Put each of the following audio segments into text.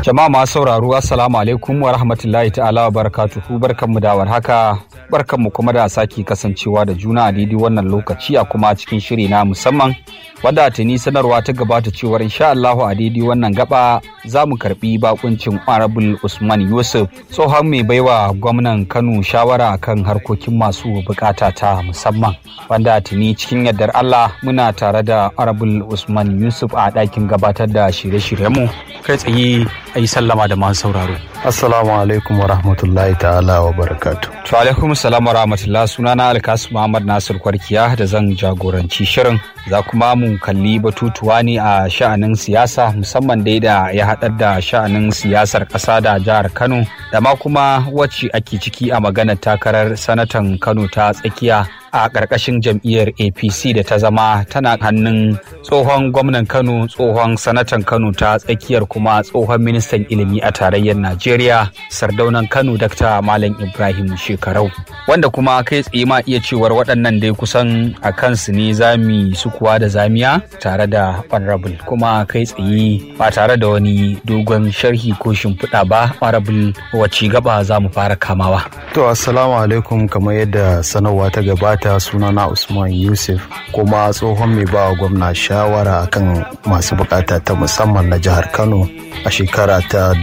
Jama'a masu sauraro Assalamu alaikum wa rahmatullahi ta'ala wa barakatuhu barkanmu da warhaka barkanmu kuma da sake kasancewa da juna a daidai wannan lokaci a kuma cikin shiri na musamman wadda tuni sanarwa ta gabata cewar insha Allahu a daidai wannan gaba za mu karbi bakuncin Honorable Usman Yusuf tsohon mai baiwa gwamnan Kano shawara akan harkokin masu bukata ta musamman wanda tuni cikin yardar Allah muna tare da Honorable Usman Yusuf a ɗakin gabatar da shirye-shiryenmu kai tsaye a yi sallama da masu sauraro. Assalamu alaikum wa rahmatullahi ta'ala wa barakatu. To alaikum salam wa rahmatullah sunana Alkasu Muhammad Nasir Kwarkiya da zan jagoranci shirin za kuma mu kalli batutuwa ne a sha'anin siyasa musamman dai da ya haɗar da sha'anin siyasar ƙasa da jihar Kano da ma kuma wacce ake ciki a maganar takarar sanatan Kano ta tsakiya a ƙarƙashin jam'iyyar apc da ta zama tana hannun tsohon gwamnan kano tsohon sanatan kano ta tsakiyar kuma tsohon ministan ilimi a tarayyar najeriya sardaunan kano dr malam ibrahim shekarau wanda kuma kai tsaye ma iya cewar waɗannan dai kusan a kansu ne zami sukuwa da zamiya tare da honorable kuma kai tsaye ba tare da wani dogon sharhi ko shimfiɗa ba honorable wacce gaba za mu fara kamawa To assalamu alaikum kamar yadda sanarwa ta gabata sunana Usman Yusuf kuma tsohon mai bawa gwamna shawara akan masu bukata ta musamman na jihar Kano a shekara ta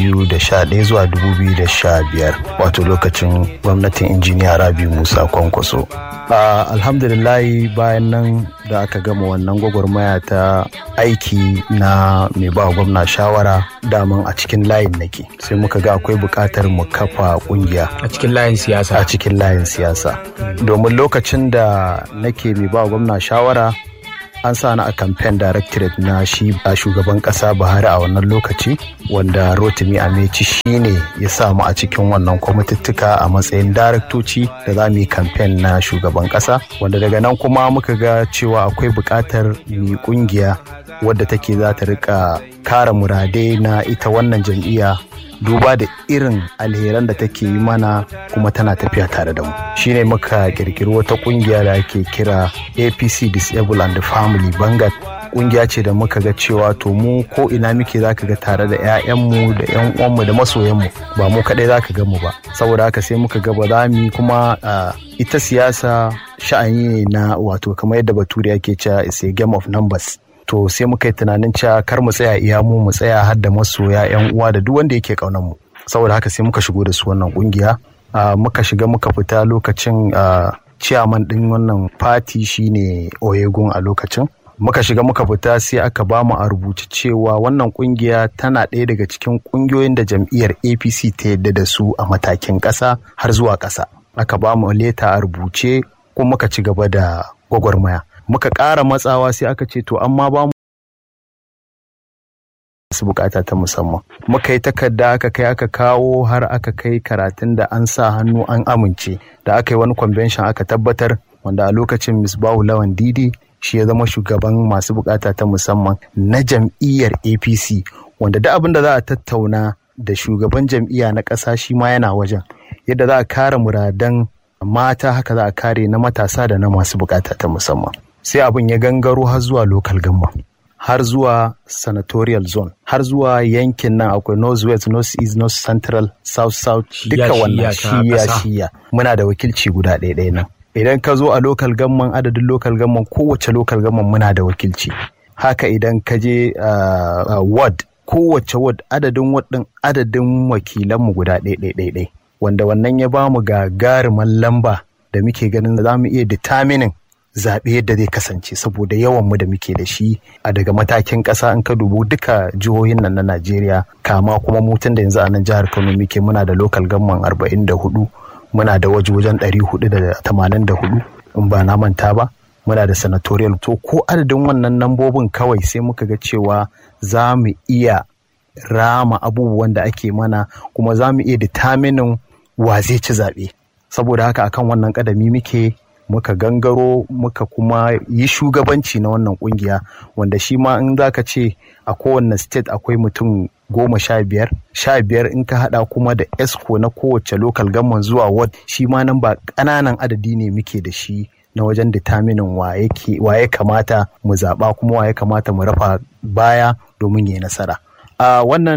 2011 zuwa 2015 wato lokacin gwamnatin injiniya Rabi Musa Kwankwaso. Uh, alhamdulillahi bayan nan da aka gama wannan gwagwarmaya ta aiki na mai ba gwamna shawara daman a cikin layin nake sai muka ga akwai buƙatar mu kafa ƙungiya a cikin layin siyasa a cikin layin siyasa domin lokacin da nake mai ba gwamna shawara an sa ni a campaign directorate na shi a shugaban kasa buhari a wannan lokaci wanda rotimi ameci shi ne ya sa mu a cikin wannan kwamitittuka a matsayin daraktoci da za mu yi campaign na shugaban kasa wanda daga nan kuma muka ga cewa akwai buƙatar mu kungiya wadda take za ta rika kare muradai na ita wannan jam'iyya duba da irin alheran da take yi mana kuma tana tafiya tare da mu shine muka kirkiri wata kungiya da ake kira apc disable and family bangat kungiya ce da muka ga cewa to mu ko ina muke zaka ga tare da 'ya'yanmu da 'yan uwanmu da masoyanmu ba mu kadai zaka ga mu ba saboda haka sai muka ga ba za mu kuma ita siyasa sha'ani ne na wato kamar yadda bature yake cewa is a game of numbers to sai muka yi tunanin cewa kar mu tsaya iya mu mu tsaya har da masoya yan uwa da duk wanda yake kaunar mu saboda haka sai muka shigo da su wannan kungiya muka shiga muka fita lokacin ciyaman din wannan fati shine oyegun a lokacin muka shiga muka fita sai aka ba mu a rubuce cewa wannan kungiya tana ɗaya daga cikin kungiyoyin da jam'iyyar apc ta yadda da su a matakin ƙasa har zuwa ƙasa aka ba mu leta a rubuce kuma muka ci gaba da gwagwarmaya muka ƙara matsawa sai aka ce to amma ba mu su bukata ta musamman muka yi takarda aka kai aka kawo har aka kai karatun da an sa hannu an amince da aka yi wani convention aka tabbatar wanda a lokacin misbahu lawan didi shi ya zama shugaban masu bukata ta musamman na jam'iyyar apc wanda da abin da za a tattauna da shugaban jam'iyya na ƙasa shi ma yana wajen yadda za a kare muradan mata haka za a kare na matasa da na masu bukata ta musamman sai abin ya gangaro har zuwa local government har zuwa senatorial zone har zuwa yankin nan akwai north west north east north central south south duka wannan shiya shiya muna da wakilci guda ɗaya ɗaya nan idan ka zo a local government adadin local government kowace local government muna da wakilci haka idan ka je uh, uh, ward kowace ward adadin ward ɗin adadin wakilanmu guda ɗaya ɗaya ɗaya wanda wannan ya bamu gagaruman lamba da muke ganin za mu iya determining zaɓe yadda zai kasance saboda yawan mu da muke da shi a daga matakin ƙasa in ka dubu duka jihohin nan na Najeriya kama kuma mutun da yanzu a nan jihar Kano muke muna da local government arba'in da hudu muna da waje wajen ɗari hudu da tamanin da hudu in ba na manta ba muna da senatorial to ko adadin wannan nambobin kawai sai muka ga cewa za mu iya rama abubuwan da ake mana kuma za mu iya determining wa zai ci zaɓe saboda haka akan wannan kadami muke muka gangaro muka kuma yi shugabanci na wannan kungiya wanda shi ma in zaka ce a kowane state akwai mutum goma sha biyar sha biyar in ka hada kuma da esco na kowace local government zuwa ward shi ma nan ba ƙananan adadi ne muke da shi na wajen determinin wa ya kamata mu zaɓa kuma wa ya kamata mu rafa baya domin ya yi nasara a wannan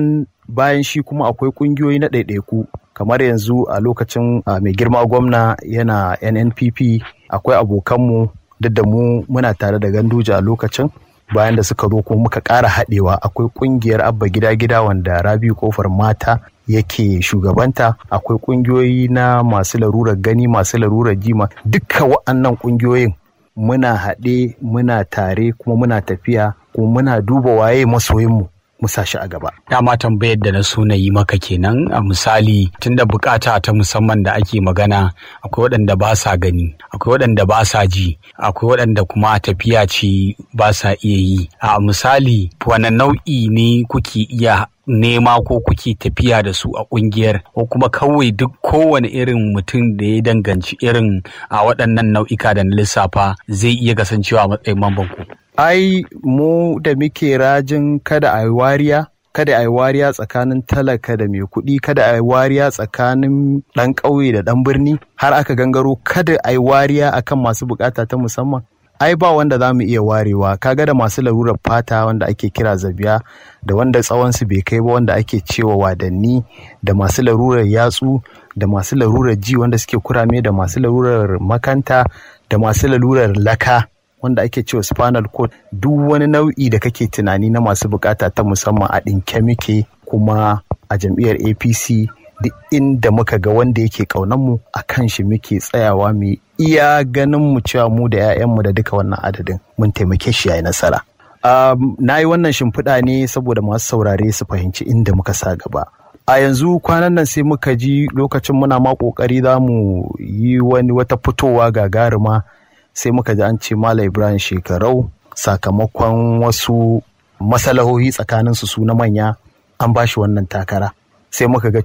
bayan shi kuma akwai ƙungiyoyi na ɗaiɗaiku kamar yanzu a lokacin mai girma gwamna yana nnpp akwai abokanmu duk da mu muna tare da ganduje a lokacin bayan da suka zo kuma muka ƙara haɗewa akwai ƙungiyar abba gida gida wanda rabi kofar mata yake shugabanta akwai ƙungiyoyi na masu larurar gani masu larurar jima duka wa'annan ƙungiyoyin muna haɗe muna tare kuma muna tafiya kuma muna duba waye masoyinmu mu sa shi a gaba. Dama tambayar da na so na yi maka kenan a misali tunda bukata ta musamman da ake magana akwai waɗanda ba sa gani akwai waɗanda ba sa ji akwai waɗanda kuma tafiya ce ba sa iya yi a misali wani nau'i ne kuke iya nema ko kuke tafiya da su a kungiyar ko kuma kawai duk kowane irin mutum da ya danganci irin a waɗannan nau'ika da na lissafa zai iya kasancewa a matsayin mamban ku. ai mu da muke rajin kada a yi wariya kada a yi wariya tsakanin talaka da mai kuɗi kada a yi wariya tsakanin ɗan ƙauye da ɗan birni har aka gangaro kada a yi wariya akan masu bukata ta musamman ai ba wanda za mu iya warewa kaga da masu larurar fata wanda ake kira zabiya da wanda tsawonsu bai kai ba wanda ake cewa wadanni da masu larurar yatsu da masu larurar ji wanda suke kurame da masu larurar makanta da masu larurar laka wanda ake cewa spinal cord duk wani nau'i da kake tunani na masu bukata ta musamman a ɗinke muke kuma a jam'iyyar apc duk inda muka ga wanda yake mu a kan shi muke tsayawa mu iya ganin mu cewa mu da 'ya'yanmu da duka wannan adadin mun taimake shi yayi nasara um, na yi wannan shimfiɗa ne saboda masu saurare su fahimci inda muka sa gaba a yanzu kwanan nan sai muka ji lokacin muna ma ƙoƙari za mu yi wani wata fitowa gagaruma sai muka ji an ce Malam Ibrahim shekarau sakamakon wasu masalahohi tsakaninsu su na manya an ba shi wannan takara sai muka ga